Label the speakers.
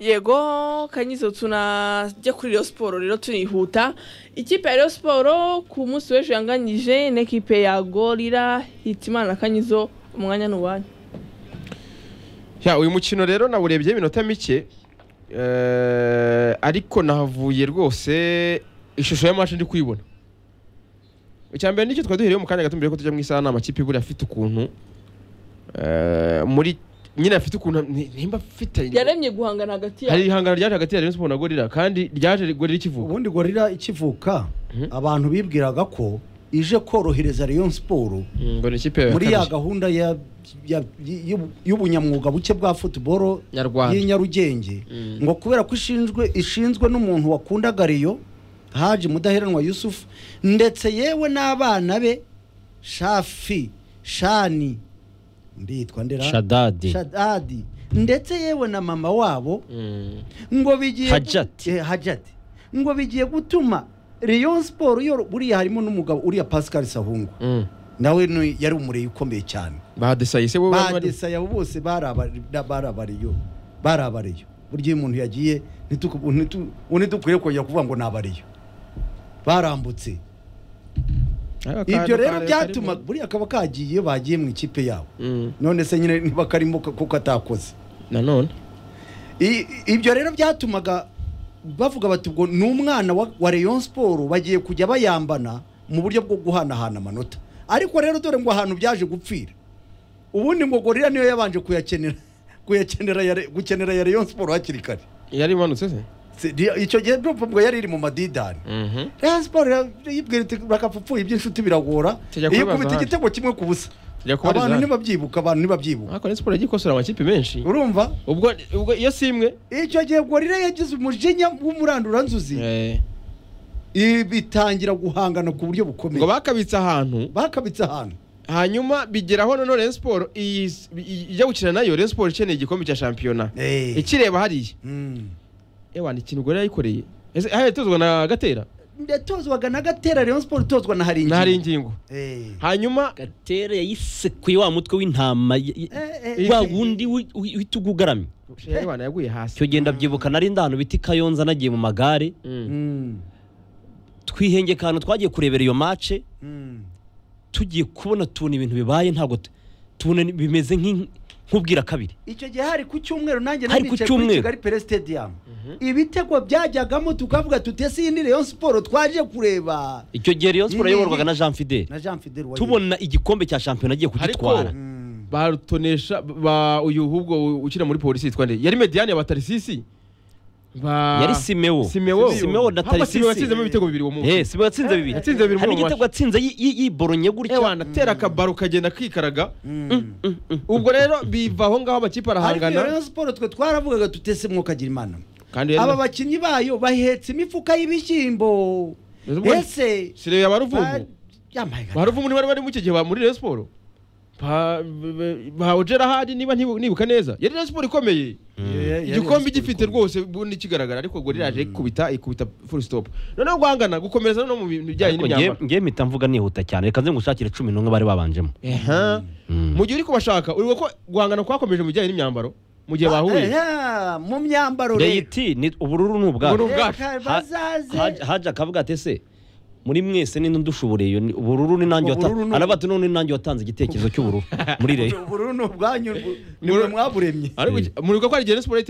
Speaker 1: yego kanyizo tunajya kuri Rayon siporo rero tunihuta ikipe ya Rayon siporo ku munsi w'ejo yanganyije n'ikipe ya gorira hitimana na kanyizo umwanya n'uwanyu
Speaker 2: Ya uyu mukino rero nawurebye iminota mike eh, ariko nahavuye rwose ishusho y'amacu ndi kuyibona icyambere nicyo twari duhiriye mu kanya gato mbere yuko tujya mu isaha ni amakipe buriya afite ukuntu eh, muri nyine afite ukuntu ni- nimba afite
Speaker 1: yaremye guhangana hagati
Speaker 2: hari
Speaker 1: yabo
Speaker 2: ihangano ryaje hagati ya Rayon Sport na Gorilla kandi ryaje Gorilla kivuga
Speaker 3: ubundi gorira ikivuka abantu bibwiraga ko ije korohereza Rayon Sport
Speaker 2: Mm, ngo ni ikipe ya
Speaker 3: muri ya
Speaker 2: kabiri.
Speaker 3: gahunda ya- ya- y'u- y'ubunyamwuga buke bwa football
Speaker 2: Nyarwanda.
Speaker 3: y'i Nyarugenge
Speaker 2: Mm.
Speaker 3: ngo kubera ko ishinzwe ishinzwe n'umuntu wakundaga Rayon Haji Mudaheranwa Yusuf ndetse yewe n'abana be Shafi Shani mbitwa ndera
Speaker 4: Shadadi.
Speaker 3: Shadadi ndetse yewe na mama wabo
Speaker 2: Mm.
Speaker 3: ngo bigiye
Speaker 4: Hajati.
Speaker 3: Eh, hajati ngo bigiye gutuma Rayon Sport yo buriya harimo n'umugabo uriya Pascal Sahungu
Speaker 2: Mm.
Speaker 3: nawe ni- yari umureyi ukomeye cyane
Speaker 2: badesaye se wowe wari-
Speaker 3: badesaya bose bari abari- na- bari abariyo bari abariyo burya iyo umuntu yagiye ntituku- ntitu- ubu ntidukwiye kongera kuvuga ngo ni abariyo barambutse
Speaker 2: Aka kantu
Speaker 3: ibyo rero
Speaker 2: kari-
Speaker 3: byatuma
Speaker 2: karimo-
Speaker 3: buriya kaba kagiye bagiye mu ikipe yabo
Speaker 2: Mm.
Speaker 3: none se nyine niba karimo ko- kuko atakoze
Speaker 2: nanone
Speaker 3: I- ibyo rero byatumaga bavuga bati ubwo ni umwana wa, wa Rayon Sport bagiye kujya bayambana mu buryo bwo guhanahana amanota ariko rero dore ngo ahantu byaje gupfira ubundi ngo gorira niyo yabanje kuyakenera kuyakenera ya Re- gukenera ya Rayon Sport hakiri kare
Speaker 2: yari imanutse se
Speaker 3: Se- di- icyo gihe ndumva ubwo yari iri mu madidani
Speaker 2: Mhm.
Speaker 3: Rayon Sport ya- yibwira iti bakapfupfuye iby'inshuti biragora
Speaker 2: Tujya kubibaza
Speaker 3: ikubita
Speaker 2: hano."
Speaker 3: igitego kimwe ku busa
Speaker 2: tujya kubariza
Speaker 3: abantu
Speaker 2: hano.
Speaker 3: ntibabyibuka abantu ntibabyibuka
Speaker 2: ariko ni siporo yagikosora amakipe menshi
Speaker 3: urumva
Speaker 2: ubwo ubwo iyo si imwe
Speaker 3: icyo gihe gorira yagize umujinya w'umuranduranzuzi
Speaker 2: Eh,
Speaker 3: ibi bitangira guhangana ku buryo bukomeye
Speaker 2: ngo bakabitse ahantu
Speaker 3: bakabitse ahantu
Speaker 2: hanyuma bigeraho none Rayon Sport iyi- iyi- ijya gukina nayo Rayon Sport ikeneye igikombe cya shampiyona
Speaker 3: Eh.
Speaker 2: ikireba hariya
Speaker 3: Mm.
Speaker 2: ewa ni ikintu gore yayikoreye ese hariya itozwa na gatera
Speaker 3: yatozwaga na gatera Rayon Sport itozwa na hari
Speaker 2: na hari ingingo hanyuma
Speaker 4: gatere yayisekuye wa mutwe w'intama y- y-
Speaker 3: Eh, eh,
Speaker 4: wa
Speaker 3: eh,
Speaker 4: wundi wi- wi- uhita ugugaramye
Speaker 2: ewa yaguye hasi
Speaker 4: icyo gihe ndabyibuka nari ndahano bita i kayonza nagiye mu magare
Speaker 2: Mm.
Speaker 3: ingingo
Speaker 4: twihengeka ahantu twagiye kurebera iyo mace tugiye kubona tubona ibintu bibaye ntabwo tu- tubona ni- bimeze nk'in- nk'ubwira kabiri
Speaker 3: icyo gihe hari ku cyumweru nanjye
Speaker 4: Hari
Speaker 3: nari
Speaker 4: ku
Speaker 3: nicaye kuri
Speaker 4: cyumweru.
Speaker 3: kigali pere stadium ibitego byajyagamo tukavuga tutese iyi ni Rayon Sport twaje kureba
Speaker 4: icyo gihe Rayon Sport
Speaker 3: Ni- ni-
Speaker 4: yayoborwaga
Speaker 3: ni-
Speaker 4: na Jean Fidel
Speaker 3: na Jean Fidel wayo.
Speaker 4: tubona igikombe cya shampiyona agiye kugitwara
Speaker 2: Ariko- barutonesha ba uyu ahubwo ukina muri polisi yitwa nde yari mediane ya batarisisi ba
Speaker 4: yari Simeo
Speaker 2: Simeo
Speaker 4: Simeo na
Speaker 2: Ahubwo Simeo yatsinzemo
Speaker 4: Tarisisi
Speaker 2: ibitego bibiri uwo munsi
Speaker 4: eh Simeo yatsinze bibiri
Speaker 2: Yatsinze bibiri
Speaker 4: hari
Speaker 2: muri uwo
Speaker 4: n'igitego yatsinze yi- yi- yiboronye
Speaker 2: ewa
Speaker 4: gutya
Speaker 2: natera akabaro kagenda kikaraga
Speaker 3: Mm.
Speaker 2: ubwo rero biva aho ngaho amakipe
Speaker 3: ariko iyo Rayon
Speaker 2: arahangana
Speaker 3: Sport twe twaravugaga tutese mwokagira imana
Speaker 2: kandi rero-
Speaker 3: aba bakinnyi bayo bahetse imifuka y'ibishyimbo
Speaker 2: Rero ubundi-
Speaker 3: ese
Speaker 2: sire ya baruvumu
Speaker 3: yambaye
Speaker 2: baruvumu niba bari mu iki gihe ba- muri Rayon Sport ba ba Ojera Hadi niba ntibu- nibuka neza yari Rayon Sport ikomeye igikombe gifite rwose ubundi kigaragara ariko ngo riraje ikubita ikubita full stop noneho guhangana gukomereza no mu bintu bijyanye
Speaker 4: ariko ngiye
Speaker 2: n'imyambaro
Speaker 4: ngiye mpita mvuga nihuta cyane reka nze ngushakire cumi n'umwe bari babanjemo
Speaker 2: Eha. mu gihe uri kubashaka uri ko guhangana kwakomeje mu bijyanye n'imyambaro mu gihe bahuye
Speaker 3: Aha, mu myambaro rero
Speaker 4: reyiti ni ubururu
Speaker 2: Ubururu.
Speaker 4: ni ubwaro
Speaker 2: ubwacu.
Speaker 3: Reka
Speaker 4: Ha-
Speaker 3: bazaze
Speaker 4: Haji- haji akavuga ati ese muri mwese ni ndushoboreye iyo ni- ubururu ni nanjye
Speaker 3: Ubururu
Speaker 4: watanze
Speaker 3: ni-
Speaker 4: aravuga ati none ni nanjye watanze igitekerezo cy'ubururu muri reyo
Speaker 3: ubururu ni ubwanyu rwo- ni mwe mwaburemye
Speaker 2: Ariko muri ko ari Rayon Sport